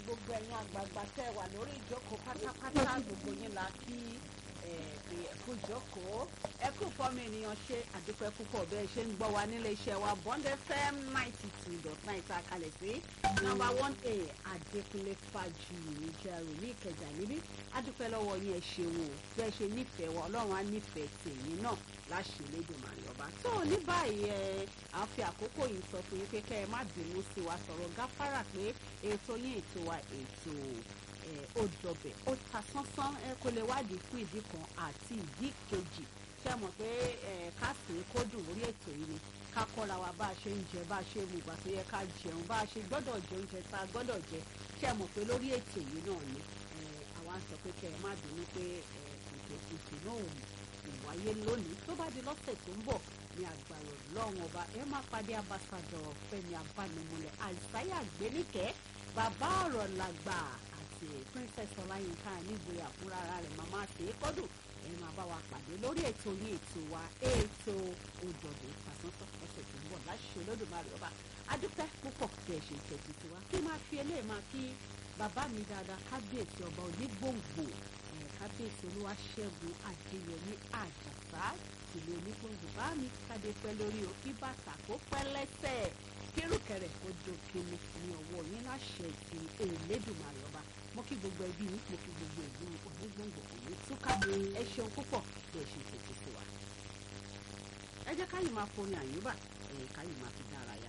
gbogbo ẹ̀yin àgbààgbà tẹ́ wà lórí ìjókòó pátápátá gbogbo yín la kí pé ẹkú ìjókòó ẹkú fọmọ ènìyàn ṣe àdúpẹ́ púpọ̀ bẹ́ẹ̀ ṣe ń gbọ́ wa nílé iṣẹ́ wa Bond FM ninety two dot nine tá a kalẹ̀ sí number one a Adékúnlé Fájuyì níjẹ̀rù ní Ìkẹjà níbí àdúpẹ́ lọ́wọ́ yín ẹ ṣeun o bẹ́ẹ̀ ṣe nífẹ̀ẹ́ wa Ọlọ́run á nífẹ̀ẹ́ tèyín náà láṣẹ Elédùmarè ọba tó ní báyìí ẹ à ń fi àkókò yìí sọ fún yín pé kẹ́ ẹ má bínú sí wa sọ̀rọ̀ gáfárà pé ètò yín ètò wa ètò ó dọbẹ̀ ó ta sánsán ẹ kó lè wádìí fún ìdí kan àti ìdí kejì ṣé mọ̀ pé ká sì ń kó dùn lórí ètò yìí ni ká kọ́ra wa bá a ṣe ń jẹ bá a ṣe mú ìgbà tó yẹ ká jẹun bá a ṣe gbọ́dọ̀ jẹ oúnjẹ tá a gbọ́dọ̀ jẹ ṣé mọ̀ pé lórí ètò yìí náà ni àwa ń sọ pé kẹ́ ẹ má bínú pé ètò ètò náà ò wáyé lónìí tó bá di lọ́sẹ̀ tó ń bọ̀ ní agbára ọlọ́run ọba ẹ má pàdé ambassadọ̀ Fẹ́mi Abánimúlẹ̀ àìsáyà gbéníkẹ́ bàbá ọ̀rọ̀ làgbà àti princess ọláyínká nígboyà fúnra rẹ̀ màmá àti èkọ́dù ẹ máa bá wa pàdé lórí ètò yìí ètò wa ètò òjòdè ìfàsánsán ọ̀sẹ̀ tó ń bọ̀ láṣẹ Olódùmarè ọba adúpẹ́ púpọ̀ bí ẹ ṣe tẹ̀sí sí wa kí máa fi eléyìí máa kí bàbá mi dáadáa kábíyèsí ọba onígbòǹgbò kábíyèsí olúwaṣẹ́gun adéyẹmí àjàsá ìlú onígbòǹgbò bá mi kádé pẹ́ lórí o kí bàtà kó pẹ́ lẹ́sẹ̀ kírùkẹrẹ kó dókèmí ní ọwọ́ yín láṣẹ ti Elédùmarè ọba mo kí gbogbo ẹbí yín mo kí gbogbo ìlú onígbòǹgbò òní túká ẹ ṣeun púpọ̀ bí ẹ ṣe tètè sí wa. ẹ jẹ́ káyìí máa forin àyùbá ẹ̀yìn káyìí máa fi dára yá.